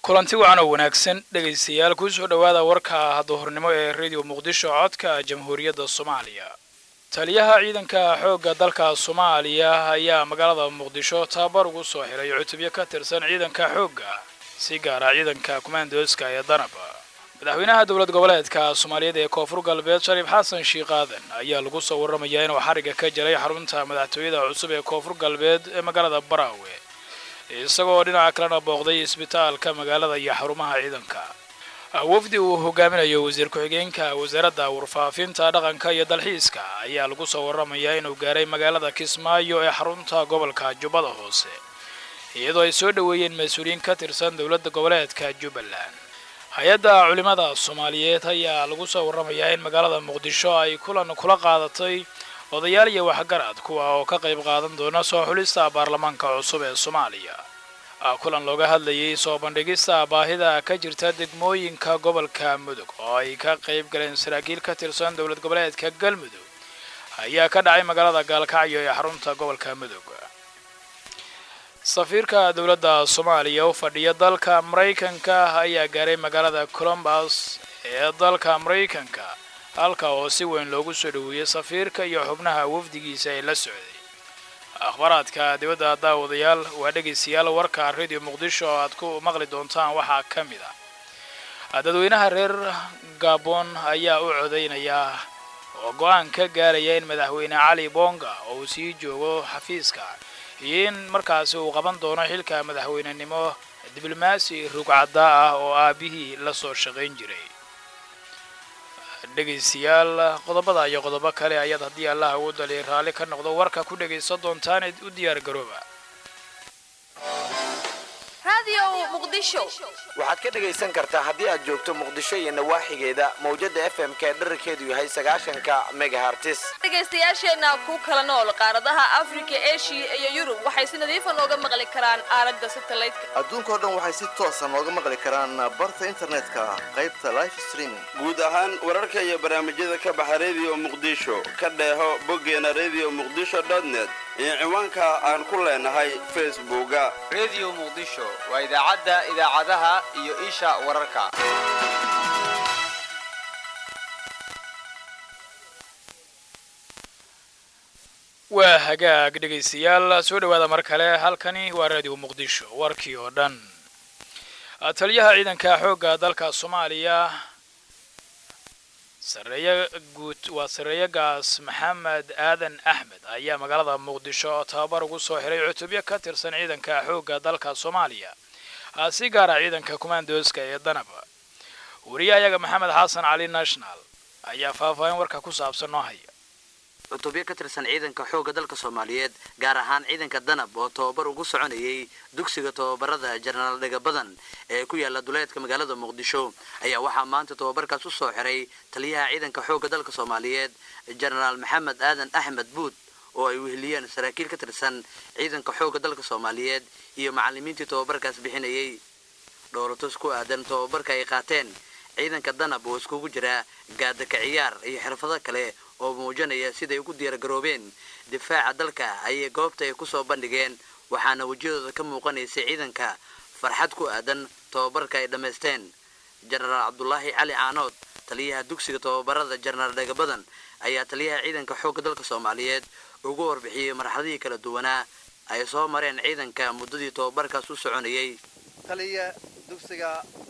kulanti wacan oo wanaagsan dhegaystayaal kusoo dhowaada warka duhurnimo ee radio muqdisho codka jamhuuriyadda soomaaliya taliyaha ciidanka xoogga dalka soomaaliya ayaa magaalada muqdisho tababar ugu soo xiray cutubyo ka tirsan ciidanka xoogga si gaara ciidanka kumaandooska ee danab madaxweynaha dowlad goboleedka soomaaliyeed ee koonfur galbeed shariif xasan shiikh aadan ayaa lagu soo warramayaa inuu xariga ka jaray xarunta madaxtooyada cusub ee koonfur galbeed ee magaalada baraawe isagoo dhinaca kalena booqday isbitaalka magaalada iyo xarumaha ciidanka wafdi uu hogaaminayo wasiir ku-xigeenka wasaaradda warfaafinta dhaqanka iyo dalxiiska ayaa lagu soo warramayaa inuu gaaray magaalada kismaayo ee xarunta gobolka jubbada hoose iyadoo ay soo dhoweeyeen mas-uuliyiin ka tirsan dowladda goboleedka jubbaland hay-adda culimada soomaaliyeed ayaa lagu soo warramayaa in magaalada muqdisho ay kulan kula qaadatay odayaal iyo waxgarad kuwa oo ka qayb qaadan doona soo xulista baarlamaanka cusub ee soomaaliya kulan looga hadlayay soo bandhigista baahida ka jirta degmooyinka gobolka mudug oo ay ka qayb galeen saraakiil ka tirsan dowlad goboleedka galmudug ayaa ka dhacay magaalada gaalkacyo ee xarunta gobolka mudug safiirka dowladda soomaaliya u fadhiya dalka maraykanka ayaa gaaray magaalada colombus ee dalka maraykanka halka oo si weyn loogu soo dhoweeyey safiirka iyo xubnaha wafdigiisa ee la socday akhbaaraadka dibadda daawadayaal waa dhegaystayaal warka radio muqdisho oo aad ku maqli doontaan waxaa ka mid ah dadweynaha reer gabon ayaa u codaynaya oo go-aan ka gaaraya in madaxweyne cali bonga oo uu sii joogo xafiiska iyo in markaasi uu qaban doono xilka madaxweynenimo diblomaasi rugcadda ah oo aabihii la soo shaqayn jiray dhegaystayaal qodobada iyo qodobo kale ayaad haddii allah ugu daliya raalli ka noqdo warka ku dhegaysan doontaan u diyaar garooba waxaad ka dhegaysan kartaa haddii aad joogto muqdisho iyo nawaaxigeeda mawjada f m k dherarkeedu yahay sagaashanka megahartis dhegaystayaasheenna ku kala nool qaaradaha afrika eshiya iyo yurub waxay si nadiifa nooga maqli karaan aalada satelliteka adduunkao dhan waxay si toosa nooga maqli karaan barta internetka qaybta life streaming guud ahaan wararka iyo barnaamijyada ka baxa radio muqdisho ka dheeho boggeena radio muqdisho net iyo ciwaanka aan ku leenahay facebooka radio muqdisho waa idaacadda idaacadaha iyo isha wararka waa hagaag dhegaystayaal soo dhowaada mar kale halkani waa radio muqdisho warkii oo dhan taliyaha ciidanka xoogga dalka soomaaliya sareeye guud waa sareeye gaas maxamed aadan axmed ayaa magaalada muqdisho oo tababar ugu soo xiray cutubyo ka tirsan ciidanka xoogga dalka soomaaliya si gaara ciidanka kumaandooska ee danab wariyahayaga maxamed xasan cali national ayaa faahfaahin warka ku saabsan noo haya cutubyo ka tirsan ciidanka xoogga dalka soomaaliyeed gaar ahaan ciidanka danab oo tababar ugu soconayay dugsiga tababarada jenaraal dhega badan ee ku yaala duleedka magaalada muqdisho ayaa waxaa maanta tababarkaas u soo xiray taliyaha ciidanka xoogga dalka soomaaliyeed jenaraal maxamed aadan axmed buud oo ay weheliyeen saraakiil ka tirsan ciidanka xoogga dalka soomaaliyeed iyo macallimiintii tababarkaas bixinayay dhoolatus ku aadan tababarka ay qaateen ciidanka danab oo iskugu jira gaadaka ciyaar iyo xirfado kale oo muujinaya siday ugu diyaargaroobeen difaaca dalka ayay goobta ay kusoo bandhigeen waxaana wejiyadooda ka muuqanaysay ciidanka farxad ku aadan tababarka ay dhammaysteen jenaraal cabdulaahi cali caanood taliyaha dugsiga tababarada jenaraal dhegabadan ayaa taliyaha ciidanka xoogga dalka soomaaliyeed ugu warbixiyey marxaladihii kala duwanaa ay soo mareen ciidanka muddadii tababarkaas u soconayay taliya dugsiga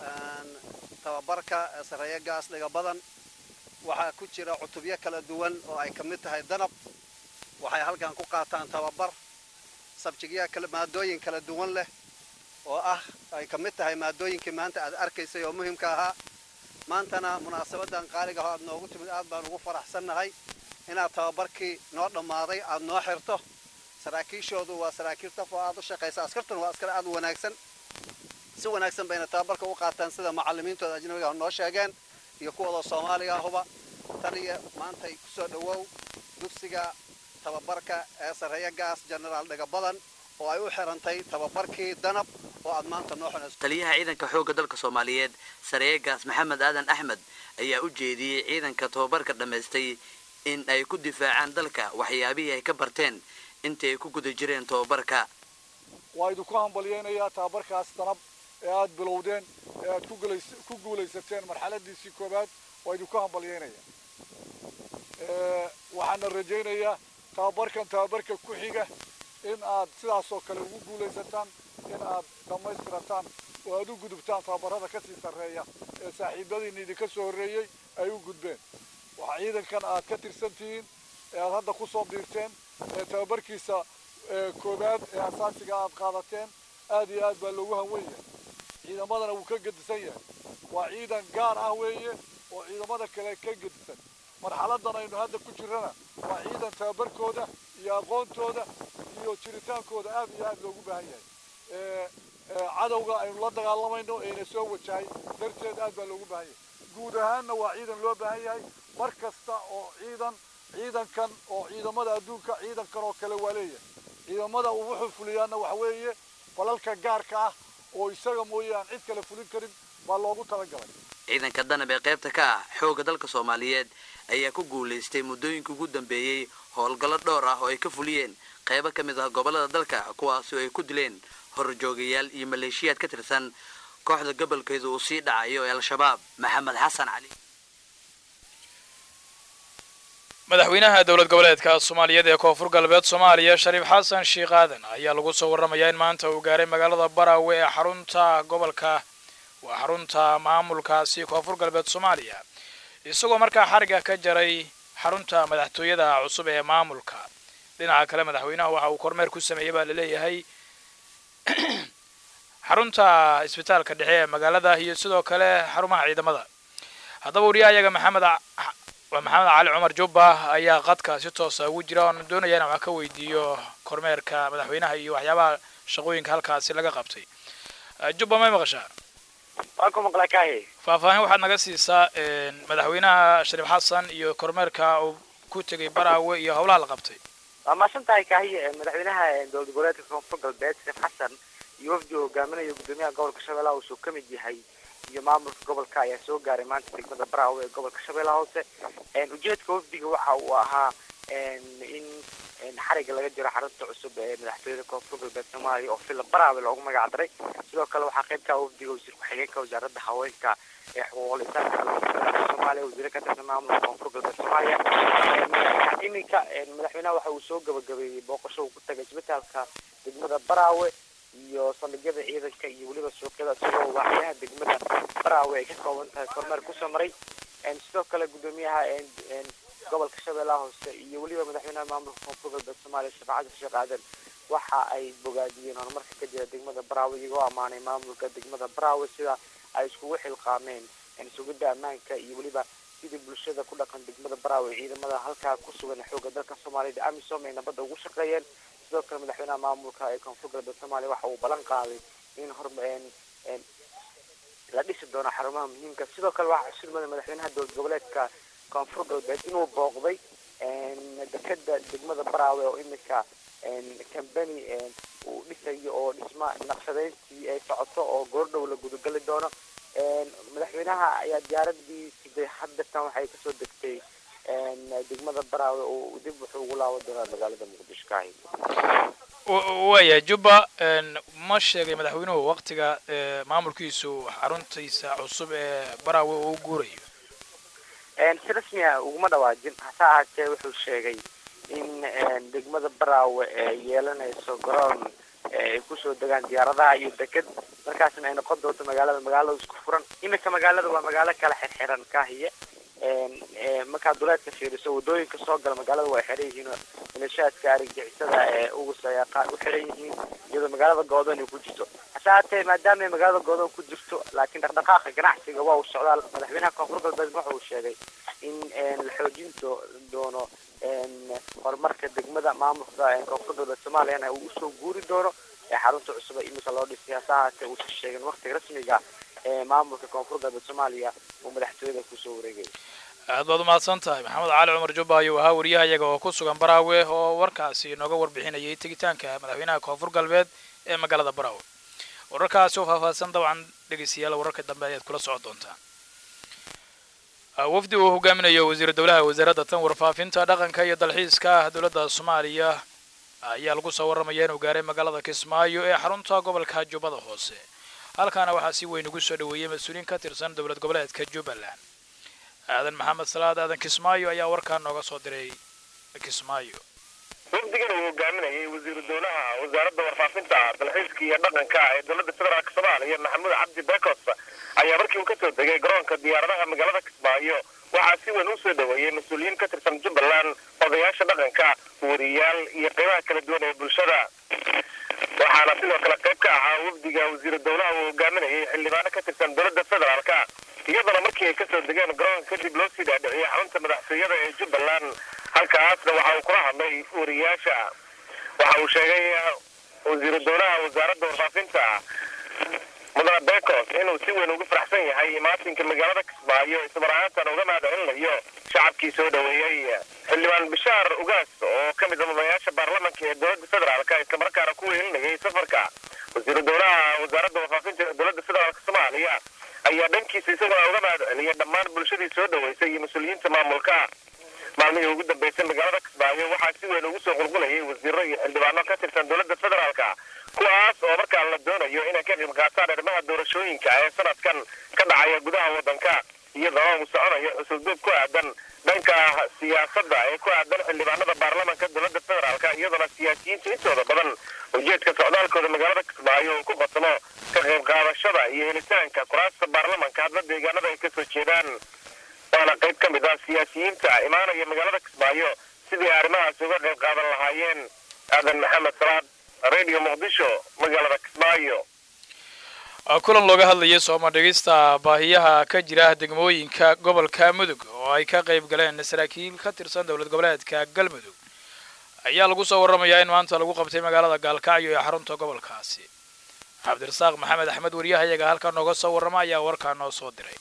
tababarka ee sareeye gaas dhiga badan waxaa ku jira cutubyo kala duwan oo ay ka mid tahay danab waxay halkan ku qaataan tababar sabjigya maadooyin kala duwan leh oo ah ay ka mid tahay maadooyinkii maanta aad arkaysay oo muhimka ahaa maantana munaasabadan qaaliga aad noogu timid aad baan ugu faraxsannahay inaad tababarkii noo dhammaaday aad noo xirto saraakiishoodu waa saraakiil taf oo aad u shaqaysa askartuna waa askar aad u wanaagsan si wanaagsan bayna tababarka u qaataan sida macallimiintooda ajnabiga noo sheegeen iyo kuwooda soomaaliga ahuba taliya maantay ku soo dhowow dugsiga tababarka ee sareeye gaas jenaraal dhega badan oo ay u xirantay tababarkii danab oo aad maanta noo xunayso taliyaha ciidanka xoogga dalka soomaaliyeed sareeye gaas maxamed aadan axmed ayaa u jeediyey ciidanka tababarka dhammaystay in ay ku difaacaan dalka waxyaabihii ay ka barteen intii ay ku guda jireen tababarka waa idinku hambalyeynayaa tababarkaas danab ee aad bilowdeen ee aad ku guulays- ku guulaysateen marxaladiisii koowaad waa idinku hambalyeynaya Ee, waxaana rajaynayaa tababarkan tababarka ku xiga in aad sidaas oo kale ugu guulaysataan in aad dhammaystirataan oo aad u gudubtaan tababarada ka sii sarreeya ee saaxiibadiina idinka soo horreeyey ay u gudbeen waxaa ciidankan aad ka tirsan tihiin ee aad hadda ku soo biirteen ee tababarkiisa ee koowaad ee asaasiga aad qaadateen aad iyo aad baa loogu hanwen yahay ciidamadana wuu ka gedisan yahay waa ciidan gaar ah weeye oo ciidamada kale ka gedisan marxaladan aynu hadda ku jirana waa ciidan tababarkooda iyo aqoontooda iyo jiritaankooda aad iyo aad loogu baahan yahay ee ee cadowga aynu la dagaalamayno eena soo wajahay darteed aad baa loogu baahan yahay guud ahaanna waa ciidan loo baahan yahay mar kasta oo ciidan ciidankan oo ciidamada adduunka ciidankan oo kale waa leeyahay ciidamada uu wuxuu fuliyaana waxa weeye falalka gaarka ah oo isaga mooye aan cid kale fulin karin baa loogu talagalay ciidanka danab ee qaybta ka ah xoogga dalka soomaaliyeed ayaa ku guulaystay muddooyinkii ugu dambeeyey howlgallo dhowr ah oo ay ka fuliyeen qaybo ka mid ah gobollada dalka kuwaasi oo ay ku dileen horjoogayaal iyo maleeshiyaad ka tirsan kooxda gobolkeeda uu sii dhacayo ee al-shabaab maxamed xasan cali madaxweynaha dowlad goboleedka soomaaliyeed ee koonfur galbeed soomaaliya shariif xasan sheekh aadan ayaa lagu soo warramayaa in maanta uu gaaray magaalada baraawe ee xarunta gobolka waa xarunta maamulkaasi koonfur galbeed soomaaliya isagoo markaa xariga ka jaray xarunta madaxtooyada cusub ee maamulka dhinaca kale madaxweynaha waxa uu kormeer ku sameeyey baa laleeyahay xarunta isbitaalka dhexe ee magaalada iyo sidoo kale xarumaha ciidamada haddaba wariyahayaga maxamed a- waa maxamed cali cumar jubba ayaa qadka si toosa ugu jira oon doonaya inaan wax ka weydiiyo kormeerka madaxweynaha iyo waxyaabaha shaqooyinka halkaasi laga qabtay Eh, jubba may maqashaa waan ku maqlaa kaahi faahfaahin waxaad naga siisaa een, madaxweynaha shariif xasan iyo kormeerka uu ku tegay baraawe iyo howlaha la qabtay waa mahadsan tahay kaahi eh, madaxweynaha eh, dowlad goboleedka koonfur galbeed sheekh xasan iyo wafdi uu hogaaminayo gudoomiyaha gobolka shabeellaha uu ka mid yahay iyo maamulka gobolka ayaa soo gaaray maanta degmada baraawe ee gobolka shabeellaha hoose En, ujeedka wafdiga waxa uu ahaa en, in en, xariga laga jiro xarunta cusub ee madaxtooyada koonfur galbeed soomaaliya oo fila baraawe loogu magac daray sidoo kale waxaa qaybka wafdiga wasiir ku-xigeenka wasaaradda haweenka ee xuquuqul insaanka dalka soomaaliya wasiire ka tirsan maamulka koonfur galbeed soomaaliya En, iminka en, madaxweynaha waxa uu soo gabagabeeyey booqasho uu ku tagay isbitaalka degmada baraawe iyo saldhigyada ciidanka iyo weliba suuqyada isagoo waaxyaha degmada baraawe ay ka kooban tahay kormeer kusoo maray En, sidoo kale gudoomiyaha en, en, gobolka shabeellaha hoose iyo weliba madaxweynaha maamulka koonfur galbeed soomaaliya shafaacada sheekh aadan waxa ay bogaadiyeen horumarka ka jira degmada baraawe iyagoo ammaanay maamulka degmada baraawe sida ay iskugu xilqaameen en, sugidda ammaanka iyo weliba sidii bulshada ku dhaqan degmada baraawe ciidamada halkaa ku sugan ee xoogga dalka soomaaliyada amisom ay nabadda ugu shaqeeyeen sidoo kale madaxweynaha maamulka ee koonfur galbeed soomaaliya waxa uu ballan qaaday in hor en, en, la dhisi doono xarumaha muhiimka sidoo kale waxaa xusulmada madaxweynaha dowlad goboleedka koonfur galbeed inuu booqday en, dekeda degmada baraawe oo iminka cambany uu dhisayo oo dhisma naqshadeyntii ay socoto oo goordhow la gudagali doono En, madaxweynaha ayaa diyaaradii siday haddatan waxay kasoo degtay en, degmada baraawe oo dib wuxuu ugu laaban doonaa magaalada muqdisho kaahi waaya jubba een, ma sheegay madaxweynuhu waqtiga ee, maamulkiisu xaruntiisa cusub ee baraawe uu guurayo En, si rasmi ah uguma dhawaajin hase ahaatee wuxuu sheegay in en, degmada baraawe ay yeelanayso garoon ee ay kusoo degaan diyaaradaha iyo deked markaasna ay noqon doonto magaalada magaalada isku furan iminka magaalada waa magaalo kala xirxiran kaahiye En, eh, markaad duleedka fiiriso wadooyinka soo gala magaalada waa xiran yihiin oo milishaadka argagixisada ee ugus ayaa qaar u xiran yihiin iyadoo magaalada goodoon ay ku jirto hase haatee maadaama ay magaalada goodoon ku jirto laakiin dhaqdhaqaaqa ganacsiga waa uu socdaa madaxweynaha koonfur galbeed waxa uu sheegay in en, la xoojin do- doono en, horumarka degmada maamulka ee koonfur galbeed soomaaliyana uu usoo guuri doono ee xarunta cusub ee iminka loo dhisay hase haatee uusan sheegin waqtiga rasmiga ee maamulka koonfur galbeed soomaaliya uu madaxtooyada kusoo wareegay aad baad umahadsan tahay maxamed cali cumar jubba ayuu ahaa wariyahayaga oo ku sugan baraawe oo warkaasi inooga warbixinayay tegitaanka madaxweynaha koonfur galbeed ee magaalada baraawe wararkaasi oo faahfaahsan dabcan dhegeystayaal wararka dambe ayaad kula socon doontaan Ah, wafdi uu hogaaminayo wasiir dowlaha wasaaradda tan warfaafinta dhaqanka iyo dalxiiska dowladda soomaaliya ayaa lagu soo warramaya inuu gaaray magaalada kismaayo ee xarunta gobolka jubbada hoose halkaana waxaa si weyn ugu soo dhoweeyey mas-uuliyiin ka tirsan dowlad goboleedka jubbaland aadan maxamed salaad aadan kismaayo ayaa warkaa nooga soo diray kismaayo wafdigan uu hogaaminayay wasiiru dowlaha wasaaradda warfaafinta dalxiiska iyo dhaqanka ee dowladda federaalk soomaaliya maxamuud cabdi bekos ayaa markii uu kasoo degay garoonka diyaaradaha magaalada kismaayo waxaa si weyn usoo dhoweeyey mas-uuliyiin ka tirsan jubbaland odayaasha dhaqanka wariyaal iyo qeybaha kala duwan ee bulshada waxaana sidoo kale qayb ka ahaa wafdiga wasiiru dowlaha uu hogaaminayay xildhibaano ka tirsan dowladda federaalka iyadana markii ay kasoo degeen garoonka kadib loo sii dhaadhiciyay xarunta madaxtooyada ee jubbaland halkaasna waxa uu kula hadlay wariyaasha waxa uu sheegay wasiiru dowlaha wasaaradda warfaafinta mudane bekos inuu si weyn ugu faraxsan yahay maatinka magaalada kismaayo ismarahaantan uga mahadcelinayo shacabkii soo dhoweeyey xildhibaan bishaar ugaas oo ka mid a madayaasha baarlamanka ee dowladda federaalka islamarkaana ku weelinayay safarka wasiiru dowlaha wasaaradda warfaafinta ee dowladda federaalk soomaaliya ayaa dhankiisa isaguna uga mahadceliyay dhammaan bulshadii soo dhoweysay iyo mas-uuliyiinta maamulka maalmihii ugu dambeysay magaalada kismaayo waxaa si weyn ugu soo qulqulayay wasiiro iyo xildhibaano ka tirsan dowladda federaalka kuwaas oo markaa la doonayo inay ka qayb qaataan arrimaha doorashooyinka ee sanadkan ka dhacaya gudaha waddanka iyadoo uu soconayo xusulduub ku aadan dhanka siyaasadda ee ku aadan xildhibaanada baarlamanka dowladda federaalka iyadoona siyaasiyiinta intooda badan ujeedka socdaalkooda magaalada kismaayo uu ku qasmo ka qayb qaadashada iyo helitaanka kuraasta baarlamanka hadla deegaanada ay kasoo jeedaan waana qayb ka mid ah siyaasiyiinta imaanaya magaalada kismaayo sidii arrimahaasi uga qayb qaadan lahaayeen aadan maxamed salaad radio muqdisho magaalada kismaayo kulan looga hadlayay sooma dhigista baahiyaha ka jira degmooyinka gobolka mudug oo ay ka qayb galeen saraakiil ka tirsan dowlad goboleedka galmudug ayaa lagu soo warramayaa in maanta lagu qabtay magaalada gaalkacyo ee xarunta gobolkaasi cabdirasaaq maxamed axmed waryahayaga halkaa nooga soo warrama ayaa warkaa noo soo diray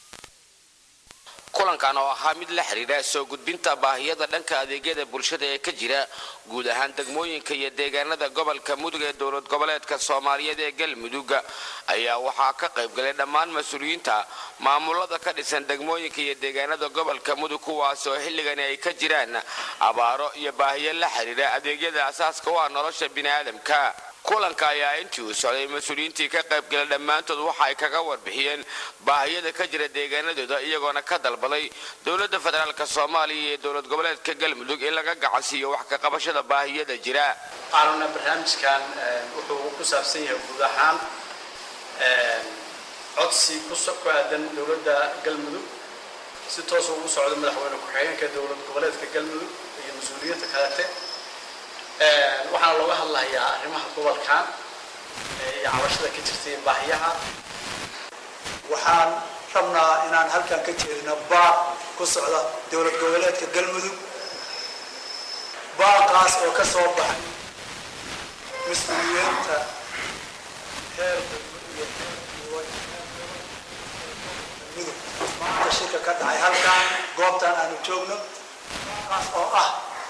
kulankan oo ahaa mid la xidhiidha soo gudbinta baahiyada dhanka adeegyada bulshada ee ka jira guud ahaan degmooyinka iyo deegaanada gobolka mudug ee dowlad goboleedka soomaaliyeed ee galmudug ayaa waxaa ka qayb galay dhammaan mas-uuliyiinta maamulada ka dhisan degmooyinka iyo deegaanada gobolka mudug kuwaas oo xilligani ay ka jiraan abaaro iyo baahiyo la xidhiidha adeegyada asaaska u ah nolosha bini'aadamka kulanka ayaa intii uu socday mas-uuliyiintii ka qaybgala dhammaantood waxa ay kaga warbixiyeen baahiyada ka jira deegaanadooda iyagoona ka dalbaday dowladda federaalk soomaaliya iyo dowlad goboleedka galmudug in laga gacansiiyo wax ka qabashada baahiyada jira aanuna barnaamijkan wuxuu ku saabsan yahay guud ahaan codsi ku aadan dowladda galmudug si toosa ugu socda madaxweyne ku-xigeenka dowlad goboleedka galmudug iyo mas-uuliyiinta kalete waxaana looga hadlayaa arrimaha gobolkan iyo cabashada ka jirtay baahiyaha waxaan rabnaa inaan halkan ka jeedino baaq ku socda dowlad goboleedka galmudug baaqaas oo ka soo baxay mas-uuliyiinta heer iyo mudug maanta shirka ka dhacay halkan goobtan aanu joogno baaqaas oo ah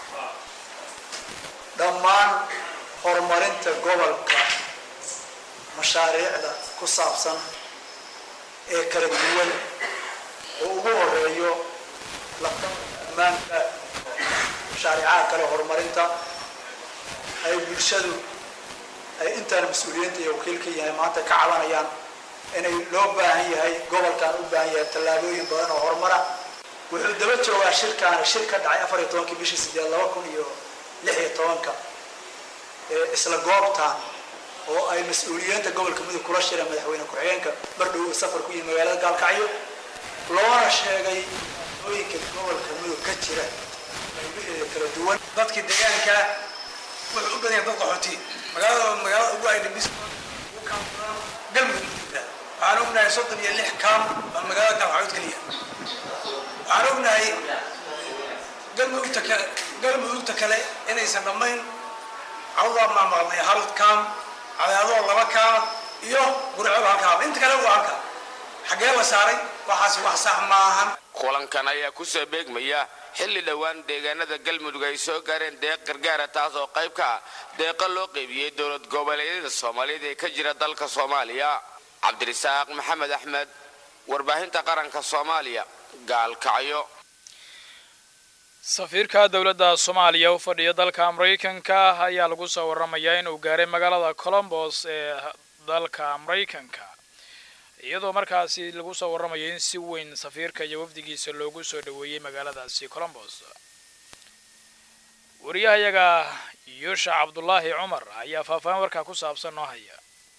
dhammaan horumarinta gobolka mashaariicda ku saabsan ee kala duwan oo ugu horeeyo ammaanka mashaariicaha kale horumarinta ay bulshadu ay intaan mas-uuliyiinta iyo wakiilka yahay maanta ka cabanayaan inay loo baahan yahay gobolkan u baahan yahay tallaabooyin badan oo horumara wuxuu daba joogaa shirkaani shir ka dhacay afar iyo tobankii bishii sideed laba kun iyo lix iyo tobanka isla goobtan oo ay mas-uuliyiinta gobolka mudug kula shireen madaxweyne ku-xigeenka bardhow uu safar ku yihi magaalada gaalkacyo loona sheegay ooyinka gobolka mudug ka jira qaybaheeda kala duwan dadkii deegaanka wuxuu u badan yahay dad qaxooti magaalada magaalada ugu aydhabis ugu kaamfuran galmudug mudugda waxaan ognahay soddon iyo lix kaam baa magaalada gaalkacyood keliya waxaan ognahay galmudugta kale galmudugta kale inaysan dhammayn cawdaa maamaqnay hal kaam cadaadoo laba kaama iyo gurcoob hal kaama inta kale waa halka xaggee la saaray waxaasi wax sax maahan kulankan ayaa kusoo beegmaya xilli dhowaan deegaanada galmudug ay soo gaareen deeq gargaara taas oo qayb ka ah deeqa loo qeybiyey dowlad goboleedyada soomaaliyeed ee ka jira dalka soomaaliya cabdirisaaq maxamed axmed warbaahinta qaranka soomaaliya gaalkacyo safiirka dowladda soomaaliya u fadhiya dalka maraykanka ayaa lagu soo warramayaa inuu gaaray magaalada colombos ee dalka maraykanka iyadoo markaasi lagu soo warramayo in si weyn safiirka iyo wafdigiisa loogu soo dhoweeyey magaaladaasi colombos wariyahayaga yuusha cabdulaahi cumar ayaa faahfaahin warkaa ku saabsan noo haya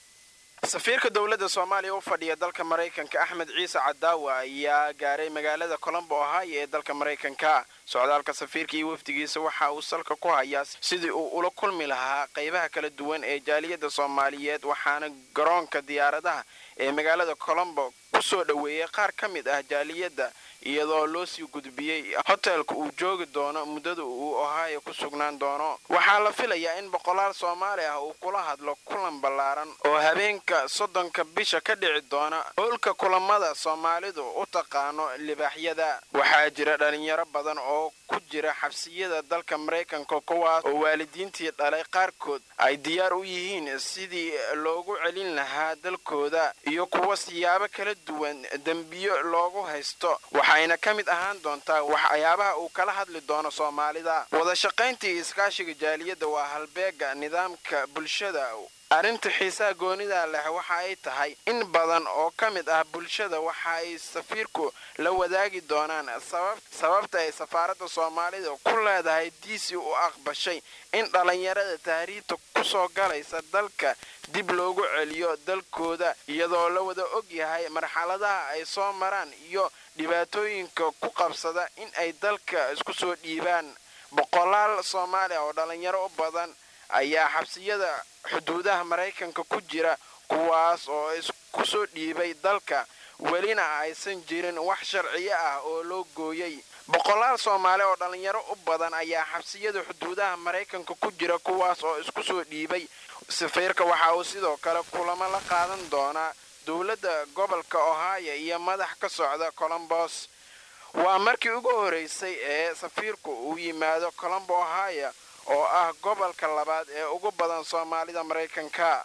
safiirka dowladda soomaaliya u fadhiya dalka maraykanka axmed ciise cadaawa ayaa gaaray magaalada colombo ohio ee dalka maraykanka socdaalka safiirka iyo wafdigiisa waxa uu salka ku hayaa sidii uu ula kulmi lahaa qaybaha kala duwan ee jaaliyadda soomaaliyeed waxaana garoonka diyaaradaha ee magaalada colombo ku soo dhoweeyey qaar ka mid ah jaaliyadda iyadoo loo sii gudbiyey hotelka uu joogi doono muddada uu ohio ku sugnaan doono waxaa la filayaa in boqolaal soomaali ah uu kula hadlo kulan ballaaran oo habeenka soddonka bisha ka dhici doona howlka kulamada soomaalidu u taqaano libaaxyada waxaa jira dhalinyaro badan oo ku jira xabsiyada dalka maraykanka kuwaas oo waalidiintii dhalay qaarkood ay diyaar u yihiin sidii loogu celin lahaa dalkooda iyo kuwa siyaabo kala duwan dembiyo loogu haysto waxayna ka mid ahaan doontaa waxyaabaha uu kala hadli doono soomaalida wadashaqayntii iskaashiga jaaliyadda waa halbeega nidaamka bulshada arrinta xiisaha goonida leh waxa ay tahay in badan oo ka mid ah bulshada waxa ay safiirku la wadaagi doonaan sababta ay safaaradda soomaalida ku leedahay diisi u aqbashay in dhallinyarada tahriibta ku soo galaysa dalka dib loogu celiyo dalkooda iyadoo la wada og yahay marxaladaha ay soo maraan iyo dhibaatooyinka ku qabsada in ay dalka isku soo dhiibaan boqolaal soomaaliya oo dhallinyaro u badan ayaa xabsiyada xuduudaha maraykanka ku jira kuwaas oo isku soo dhiibay dalka welina aysan jirin wax sharciyo ah oo loo gooyey boqolaal soomaali oo dhallinyaro u badan ayaa xabsiyada xuduudaha maraykanka ku jira kuwaas oo isku soo dhiibay safiirka waxa uu sidoo kale kulamo la qaadan doonaa dowladda gobolka ohio iyo madax ka socda colombos waa markii ugu horeysay ee safiirku uu yimaado colombo ohio oo ah gobolka labaad ee ugu badan soomaalida maraykanka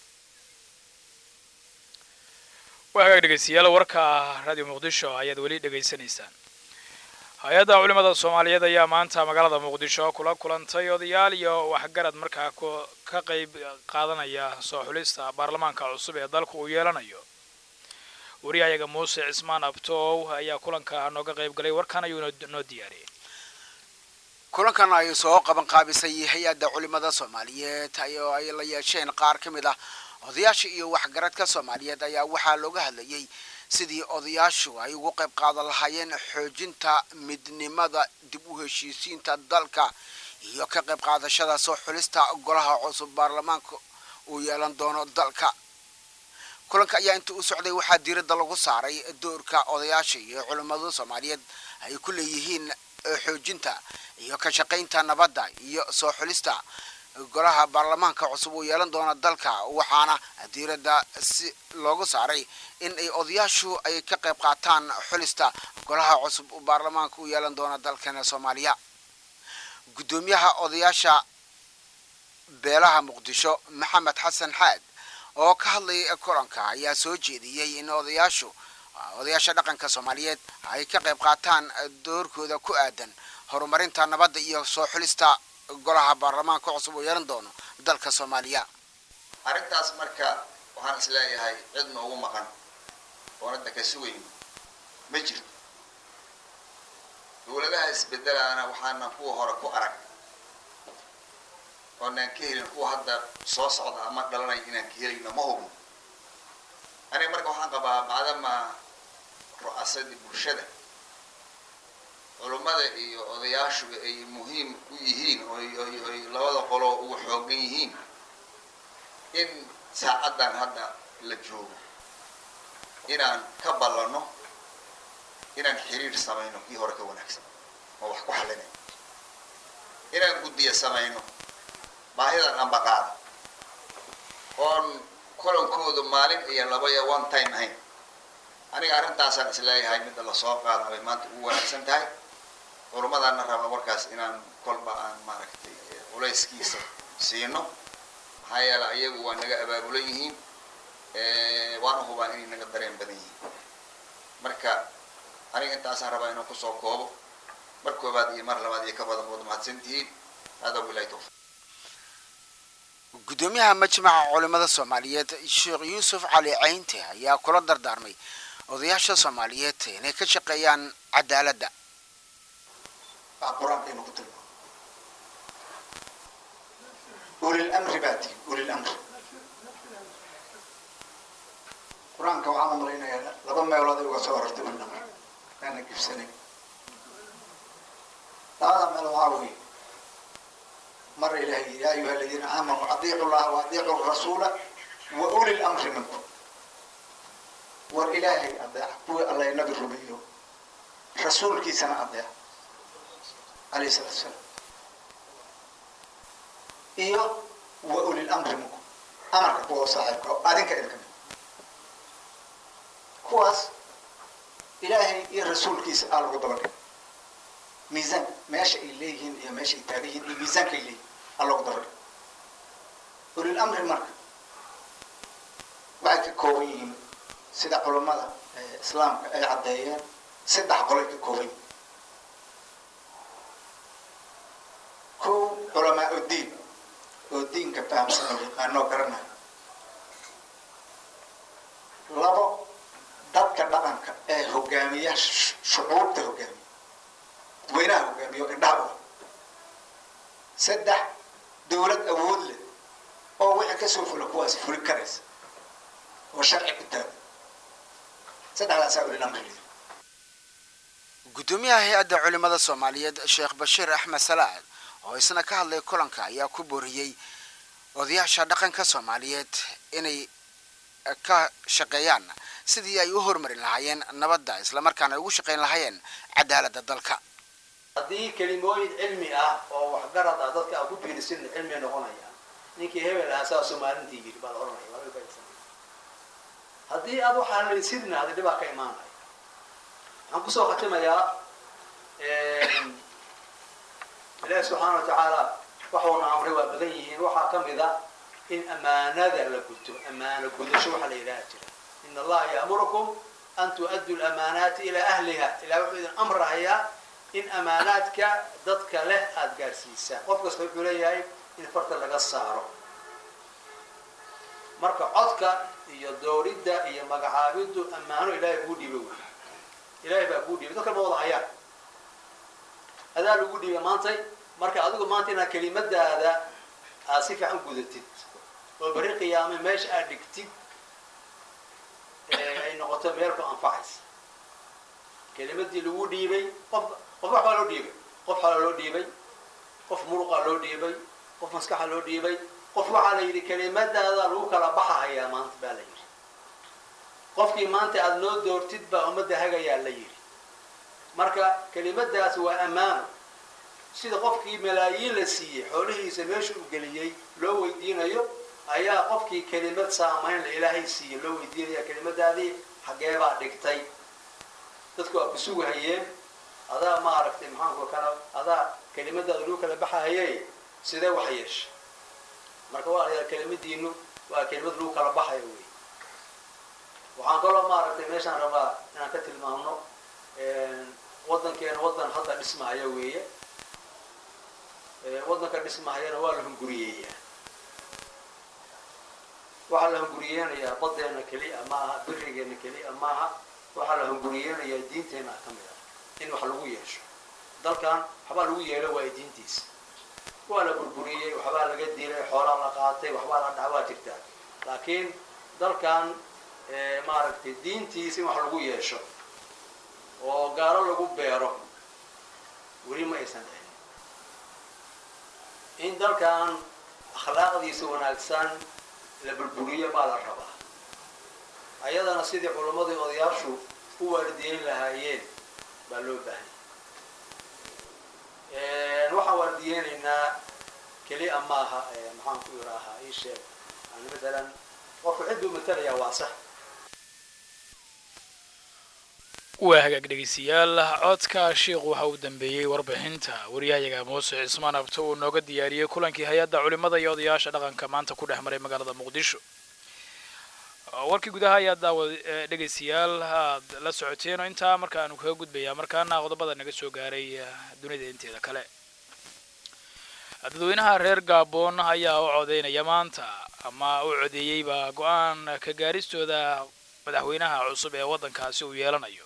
waa hagaag dhegeystayaal warka radio muqdisho ayaad weli dhegaysanaysaan hay-adda culimada soomaaliyeed ayaa maanta magaalada muqdisho kula kulantay odayaal iyo waxgarad markaa ka qayb qaadanaya soo xulista baarlamaanka cusub ee dalku uu yeelanayo wariyahayaga muuse cismaan abtoow ayaa kulanka nooga qayb galay warkan ayuu noo diyaariyey kulankan ay soo qaban qaabisay hay-adda culimada soomaaliyeed ayoo ay la yeesheen qaar ka mid ah odayaasha iyo waxgaradka soomaaliyeed ayaa waxaa looga hadlayay sidii odayaashu ay ugu qayb qaadan lahaayeen xoojinta midnimada dib u heshiisiinta dalka iyo ka qayb qaadashada soo xulista golaha cusub baarlamaanka uu yeelan doono dalka kulanka ayaa inta u socday waxaa diiradda lagu saaray doorka odayaasha iyo culimmada soomaaliyeed ay ku leeyihiin xoojinta iyo ka shaqaynta nabadda iyo soo xulista golaha baarlamaanka cusub uu yeelan doona dalka waxaana diiradda si loogu saaray in ay odayaashu ay ka qayb qaataan xulista golaha cusub baarlamaanka uu yeelan doona dalkana soomaaliya guddoomiyaha odayaasha beelaha muqdisho maxamed xasan xaad oo ka hadlayay kulanka ayaa soo jeediyey in odayaashu odayaasha dhaqanka soomaaliyeed ay ka qayb qaataan doorkooda ku aadan horumarinta nabadda iyo soo xulista golaha baarlamaanka cusub uu yeelan doono dalka soomaaliya arrintaas marka waxaan is leeyahay cid noogu maqan oona daka sugayn ma jirto dowladaha isbedelaana waxaana kuwa hore ku arag oonaan ka helin kuwa hadda soo socda ama dhalanay inaan ka helayno ma hubno aniga marka waxaan qabaa maadama ru'asadii bulshada culummada iyo odayaashuba ay muhiim u yihiin ooy labada qoloo ugu xoogan yihiin in saacaddan hadda la joogo inaan ka ballanno inaan xiriir samayno kii hore ka wanaagsan oo wax ku xalinay inaan guddiya samayno baahidan ambaqaada oon kulankoodu maalin iyo laba iyo one time ahayn aniga arrintaasaan isleeyahay midda lasoo qaada bay maanta ugu wanaagsan tahay culumadaana raba warkaas inaan kolba aan maaragtay culayskiisa siino maxaa yeele ayagu waa naga abaabulan yihiin waana hubaa inay naga dareen badan yihiin marka aniga intaasaan rabaa inaan kusoo koobo mar koobaad iyo mar labaad iyo ka badan waad mahadsan tihiin hada bilahi tawfiq gudoomiyaha majmaca culimada soomaaliyeed sheekh yuusuf cali caynte ayaa kula dardaarmay odayaasha soomaaliyeed inay ka shaqeeyaan cadaaladda qur-aankaynu ku tilmaamo ulilamri baa tihi ulilamri qur-aanka waxaan u malaynayaa laba meelood ay uga soo horartay ulilamri kaana gibsanay labada meel waxaa weeye mara ilahay yidhi yaa ayuha aladiina aamanuu adiicu llaha wa adiicu rasuula wa uli lamri minkum war ilaahay adeeca kuwii alla nabi rumeeyo rasuulkiisana adeeca alayhi salatu salaam iyo wa uli lamri minkum amarka kuwa saaxiibka oo adinka idinka mid kuwaas ilaahay iyo rasuulkiisa aa lagu dabadhig miisaan meesha ay leeyihiin iyo meesha ay taagan yihiin iyo miisaanka ay leeyihin aa loogu dabadhig ulil amri marka waxay ka kooban yihiin sida culammada islaamka ay caddeeyeen saddex qolay ka kooban yihiin kow culamaa udiin oo diinka fahamsan oo yaqaanoo garanayo labo dadka dhaqanka ee hogaamiya shucuubta hogaamiya dadweynaha hogaamiya oo indhaha u saddex dowlad awood leh oo wixii kasoo fula kuwaasi fuli karaysa oo sharci ku taagan saddexdaasaa ulil amri leeyahay gudoomiyaha hay-adda culimada soomaaliyeed sheekh bashiir axmed salaad oo isna ka hadlay kulanka ayaa ku booriyey odayaasha dhaqanka soomaaliyeed inay ka shaqeeyaan sidii ay u horumarin lahaayeen nabadda islamarkaana ay ugu shaqayn lahaayeen cadaaladda dalka haddii kelimooyin cilmi ah oo waxgarad ah dadka aan ku biirisin cilmiga noqonaya ninkii hebel ahaa saa somaalintii yiri baa la oranaya waa laga faa'iidaysanaya haddii aad waxaan laysidna hadii dhibaa ka imaanaya waxaan kusoo khatimayaa ilaahi subxaana watacaala waxuuna amray waa badan yihiin waxaa ka mid a in amaanada la guto amaano gudasho waxaa la yidhaha jira in allaha ya'murukum an tu'addu lamaanaati ilaa ahliha ilaah wuxuu idin amrahayaa in amaanaadka dadka leh aada gaadhsiisaan qof kasta wuxuu leeyahay in farta laga saaro marka codka iyo dooridda iyo magacaabiddu ammaano ilaahay kuu dhiibay wey ilaahay baa kuu dhiibay dadka ma wada hayaan adaa lagu dhiibay maantay marka adigu maanta inaad kelimadaada aad si fiican gudatid oo berri qiyaame meesha aad dhigtid ay noqoto meel ku anfacaysa kelimadii lagu dhiibay qof qof wax baa loo dhiibay qof xala loo dhiibay qof muruqa loo dhiibay qof maskaxa loo dhiibay qof waxaa la yidhi kelimadaada lagu kala baxahayaa maanta baa la yidhi qofkii maanta aada noo doortid baa ummadda hagayaa la yidhi marka kelimadaas waa ammaano sida qofkii malaayiin la siiyey xoolihiisa meesha u geliyey loo weydiinayo ayaa qofkii kelimad saamayn la ilaahay siiyey loo weydiinaya kelimadaadii xaggee baa dhigtay dadku waa ku sugahayeen adaa maaragtay maxaanku kala adaa kelimadaada lagu kala baxahayey sidee wax yeesha marka waa layaa kelimadiinu waa kelimad lagu kala baxayo wey waxaan kaloo maaragtay meeshaan rabaa inaan ka tilmaamno waddankeena waddan hadda dhismahaya weeye waddanka dhismahayana waa la hunguriyeeyaa waxaa la hunguriyeenayaa badeena keliya maaha birigeena keliya maaha waxaa la hunguriyeenayaa diinteena ka mid ah in wax lagu yeesho dalkan waxbaa lagu yeelo waa diintiisa waa la burburiyey waxbaa laga dilay xoolaa la qaatay waxbaa la dhaca waa jirtaa laakiin dalkan maaragtay diintiisa in wax lagu yeesho oo gaalo lagu beero weli ma aysan dhicin in dalkan akhlaaqdiisa wanaagsan la burburiyo baa la rabaa ayadana sidii culammadii odayaashu u waardiyeyn lahaayeen baa loo baahanya waxaan waardiyeynaynaa keliya maaha maxaan ku iraahaa ii sheeg yani matalan qofku cid buu matalayaa waa sax waa hagaag dhegeystayaal codka sheikhu waxa uu dambeeyey warbixinta waryahayaga muuse cismaan abto uu nooga diyaariyey kulankii hay-adda culimada iyo odayaasha dhaqanka maanta ku dhex maray magaalada muqdisho warkii gudaha ayaa daawa dhegeystayaal aad la socoteen oo intaa markaanu kaga gudbayaa markaana qodobada naga soo gaaray dunida inteeda kale dadweynaha reer gaaboon ayaa u codeynaya maanta ama u codeeyeyba go-aan ka gaaristooda madaxweynaha cusub ee waddankaasi uu yeelanayo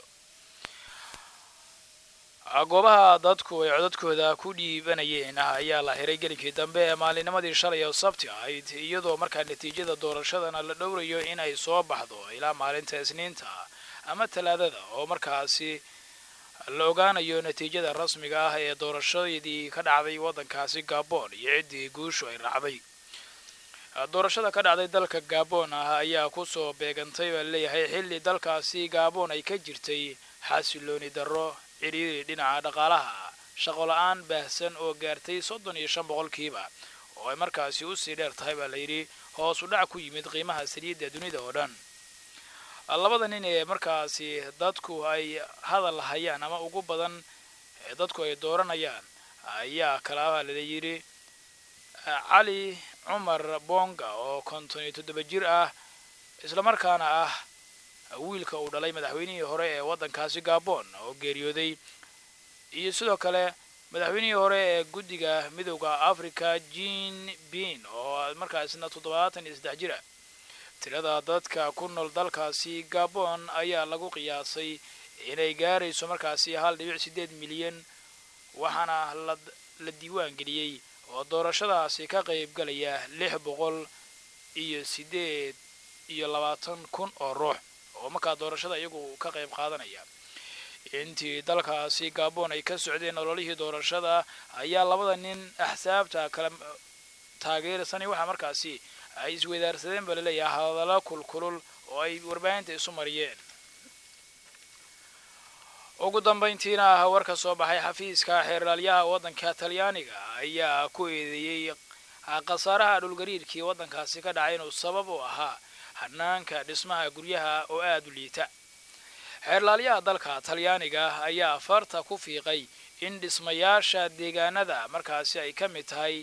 goobaha dadku ay codadkooda ku dhiibanayeen ayaa la xiray gelinkii dambe ee maalinimadii shalay oo sabti ahayd iyadoo markaa natiijada doorashadana la dhowrayo in ay soo baxdo ilaa maalinta isniinta ama talaadada oo markaasi la ogaanayo natiijada rasmiga ah ee doorashadii ka dhacday waddankaasi gabon iyo ciddii guushu ay raacday doorashada ka dhacday dalka gabon ah ayaa kusoo beegantay baa leeyahay xilli dalkaasi gabon ay ka jirtay xasilooni darro cidhiiri dhinaca dhaqaalaha shaqo la-aan baahsan oo gaartay soddon iyo shan boqolkiiba oo ay markaasi usii dheer tahay baa layidhi hoos u dhac ku yimid qiimaha saliidda dunida oo dhan labada nin ee markaasi dadku ay hadal hayaan ama ugu badan ee dadku ay dooranayaan ayaa kalaabaa lala yidhi cali cumar bonga oo konton iyo toddoba jir ah islamarkaana ah wiilka uu dhalay madaxweynihii hore ee waddankaasi gabon oo geeriyooday iyo sidoo kale madaxweynihii hore ee guddiga midowda africa jean bin oo markaasna toddobaatan iyo saddex jir ah tirada dadka ku nool dalkaasi gabon ayaa lagu qiyaasay inay gaarayso markaasi hal dhibic siddeed milyan waxaana la diiwaan geliyey oo doorashadaasi ka qayb galaya lix boqol iyo siddeed iyo labaatan kun oo ruux oo markaa doorashada iyagu ka qayb qaadanaya intii dalkaasi gabon ay ka socdeen ololihii doorashada ayaa labada nin axsaabta kala taageersanay waxaa markaasi ay isweydaarsadeen baa laleeyahay hadallo kulkulul oo ay warbaahinta isu mariyeen ugu dambayntiina war ka soo baxay xafiiska xeerlaalyaha waddanka talyaaniga ayaa ku eedeeyey khasaaraha dhulgariirkii waddankaasi ka dhacay inuu sabab u ahaa hanaanka dhismaha guryaha oo aada u liita xeerlaalyaha dalka talyaaniga ayaa farta ku fiiqay in dhismayaasha deegaanada markaasi ay ka mid tahay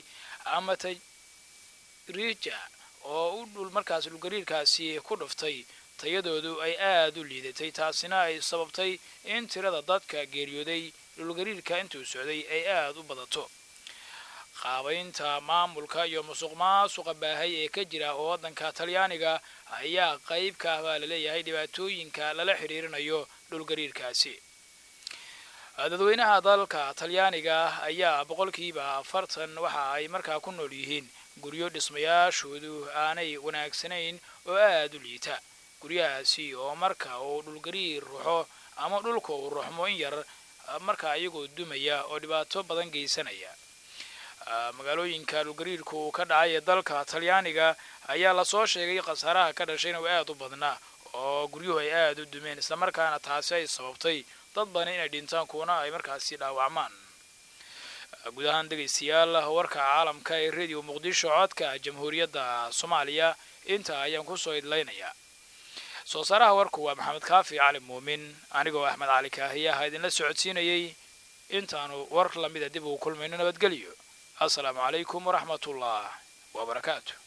amatarija oo u dhul markaas dhulgariirkaasi ku dhuftay tayadoodu ay aada u liidatay taasina ay sababtay in tirada dadka geeriyooday dhulgariirka intuu socday ay aada u badato qaabaynta maamulka iyo musuq maasuqa baahay ee ka jira oo waddanka talyaaniga ayaa qayb ka ah baa laleeyahay dhibaatooyinka lala xidhiirinayo dhulgariirkaasi dadweynaha dalka talyaaniga ayaa boqolkiiba afartan waxa ay markaa ku nool yihiin guryo dhismayaashoodu aanay wanaagsanayn oo aada u liita guryahaasi oo marka uu dhulgariir ruxo ama dhulka uu ruxmo in yar markaa iyagoo dumaya oo dhibaato badan geysanaya magaalooyinka dhulgariirku uu ka dhacay ee dalka talyaaniga ayaa lasoo sheegay khasaaraha ka dhashayna uu aada u badnaa oo guryuhu ay aada u dumeen islamarkaana taasi ay sababtay dad badan inay dhintaan kuwana ay markaasi dhaawacmaan guud ahaan dhegaystayaal warka caalamka ee radio muqdisho codka jamhuuriyadda soomaaliya inta ayaan kusoo idlaynayaa soo saaraha warku waa maxamed kaafi cali muumin anigoo axmed cali kaahiyaha idinla socodsiinayay intaanu war lamida dib ugu kulmayno nabadgelyo assalaamu calaykum waraxmatullah wabarakaatu